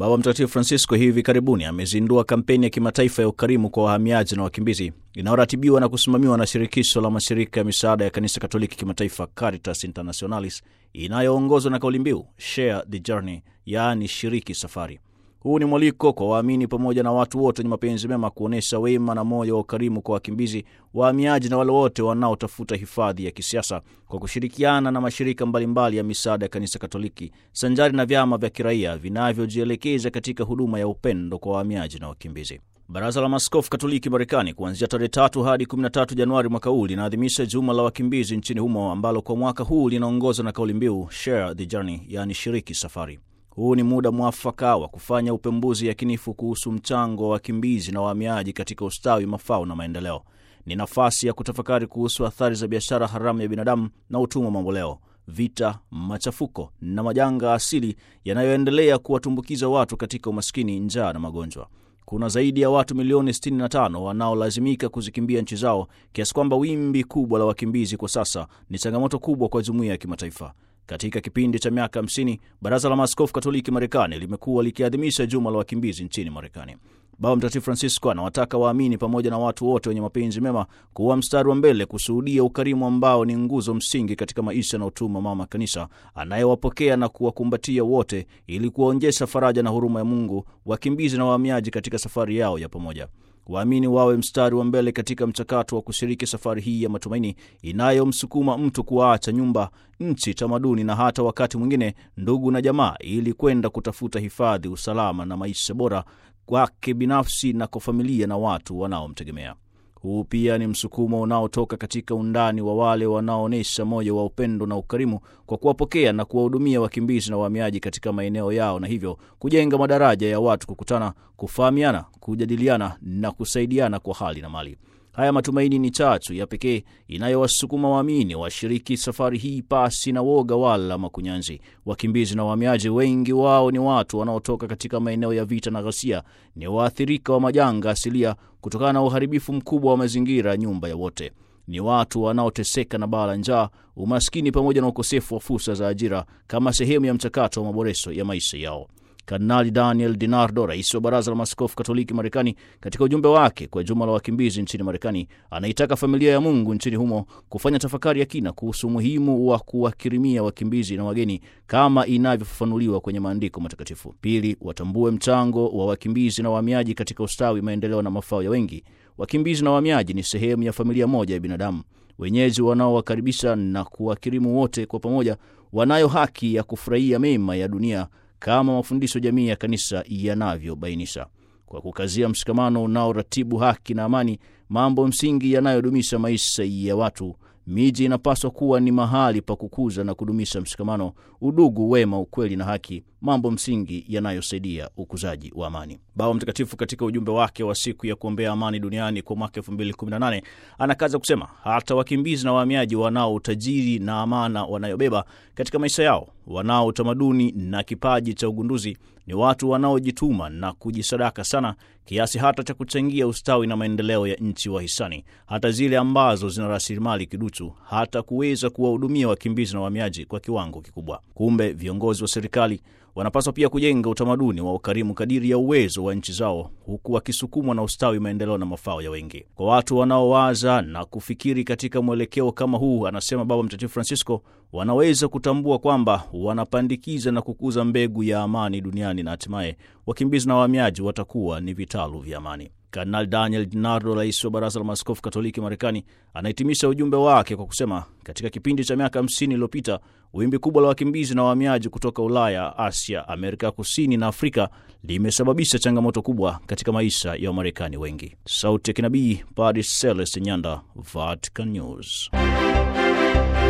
Baba Mtakatifu Francisco hivi karibuni amezindua kampeni ya kimataifa ya ukarimu kwa wahamiaji na wakimbizi inayoratibiwa na kusimamiwa na shirikisho la mashirika ya misaada ya kanisa Katoliki kimataifa Caritas Internationalis inayoongozwa na kauli mbiu Share the Journey, yaani shiriki safari. Huu ni mwaliko kwa waamini pamoja na watu wote wenye mapenzi mema kuonyesha wema na moyo wa ukarimu kwa wakimbizi, wahamiaji na wale wote wanaotafuta hifadhi ya kisiasa kwa kushirikiana na mashirika mbalimbali ya misaada ya kanisa Katoliki sanjari na vyama vya kiraia vinavyojielekeza katika huduma ya upendo kwa wahamiaji na wakimbizi. Baraza la Maaskofu Katoliki Marekani kuanzia tarehe tatu hadi 13 Januari mwaka huu linaadhimisha juma la wakimbizi nchini humo ambalo kwa mwaka huu linaongozwa na kauli mbiu Share the Journey, yaani shiriki safari. Huu ni muda mwafaka wa kufanya upembuzi yakinifu kuhusu mchango wa wakimbizi na wahamiaji katika ustawi, mafao na maendeleo. Ni nafasi ya kutafakari kuhusu athari za biashara haramu ya binadamu na utumwa mamboleo, vita, machafuko na majanga asili yanayoendelea kuwatumbukiza watu katika umaskini, njaa na magonjwa. Kuna zaidi ya watu milioni 65 wanaolazimika kuzikimbia nchi zao, kiasi kwamba wimbi kubwa la wakimbizi kwa sasa ni changamoto kubwa kwa jumuiya ya kimataifa. Katika kipindi cha miaka 50 Baraza la Maaskofu Katoliki Marekani limekuwa likiadhimisha juma la wakimbizi nchini Marekani. Baba Mtakatifu Francisco anawataka waamini pamoja na watu wote wenye mapenzi mema kuwa mstari wa mbele kushuhudia ukarimu ambao ni nguzo msingi katika maisha na utuma Mama Kanisa anayewapokea na kuwakumbatia wote ili kuwaonyesha faraja na huruma ya Mungu wakimbizi na wahamiaji katika safari yao ya pamoja. Waamini wawe mstari wa mbele katika mchakato wa kushiriki safari hii ya matumaini inayomsukuma mtu kuwaacha nyumba, nchi, tamaduni na hata wakati mwingine ndugu na jamaa, ili kwenda kutafuta hifadhi, usalama na maisha bora kwake binafsi na kwa familia na watu wanaomtegemea. Huu pia ni msukumo unaotoka katika undani wa wale wanaoonyesha moyo wa upendo na ukarimu kwa kuwapokea na kuwahudumia wakimbizi na wahamiaji katika maeneo yao, na hivyo kujenga madaraja ya watu kukutana, kufahamiana, kujadiliana na kusaidiana kwa hali na mali. Haya matumaini ni chachu ya pekee inayowasukuma waamini washiriki safari hii pasi na woga wala makunyanzi. Wakimbizi na wahamiaji, wengi wao ni watu wanaotoka katika maeneo ya vita na ghasia, ni waathirika wa majanga asilia kutokana na uharibifu mkubwa wa mazingira, nyumba ya wote ni watu wanaoteseka na baa la njaa, umaskini pamoja na ukosefu wa fursa za ajira kama sehemu ya mchakato wa maboresho ya maisha yao. Kardinali Daniel DiNardo, rais wa Baraza la Maaskofu Katoliki Marekani, katika ujumbe wake kwa juma la wakimbizi nchini Marekani, anaitaka familia ya Mungu nchini humo kufanya tafakari ya kina kuhusu umuhimu wa kuwakirimia wakimbizi na wageni kama inavyofafanuliwa kwenye maandiko matakatifu. Pili, watambue mchango wa wakimbizi na wahamiaji katika ustawi, maendeleo na mafao ya wengi. Wakimbizi na wahamiaji ni sehemu ya familia moja ya binadamu. Wenyeji wanaowakaribisha na kuwakirimu wote kwa pamoja wanayo haki ya kufurahia mema ya dunia kama mafundisho jamii ya kanisa yanavyobainisha, kwa kukazia mshikamano unaoratibu haki na amani, mambo msingi yanayodumisha maisha ya watu. Miji inapaswa kuwa ni mahali pa kukuza na kudumisha mshikamano, udugu, wema, ukweli na haki, mambo msingi yanayosaidia ukuzaji wa amani. Baba Mtakatifu katika ujumbe wake wa siku ya kuombea amani duniani kwa mwaka 2018 anakaza kusema hata wakimbizi na wahamiaji wanao utajiri na amana wanayobeba katika maisha yao, wanao utamaduni na kipaji cha ugunduzi, ni watu wanaojituma na kujisadaka sana kiasi hata cha kuchangia ustawi na maendeleo ya nchi wahisani, hata zile ambazo zina rasilimali kiduchu, hata kuweza kuwahudumia wakimbizi na wahamiaji kwa kiwango kikubwa. Kumbe viongozi wa serikali wanapaswa pia kujenga utamaduni wa ukarimu kadiri ya uwezo wa nchi zao, huku wakisukumwa na ustawi, maendeleo na mafao ya wengi. Kwa watu wanaowaza na kufikiri katika mwelekeo kama huu, anasema Baba Mtakatifu Francisco, wanaweza kutambua kwamba wanapandikiza na kukuza mbegu ya amani duniani na hatimaye wakimbizi na wahamiaji watakuwa ni vitalu vya amani. Kardinal Daniel DiNardo, rais wa Baraza la Maaskofu Katoliki Marekani, anahitimisha ujumbe wake kwa kusema, katika kipindi cha miaka 50 iliyopita wimbi kubwa la wakimbizi na wahamiaji kutoka Ulaya, Asia, Amerika Kusini na Afrika limesababisha changamoto kubwa katika maisha ya Wamarekani wengi. Sauti ya Kinabii, Padre Celeste Nyanda, Vatican News.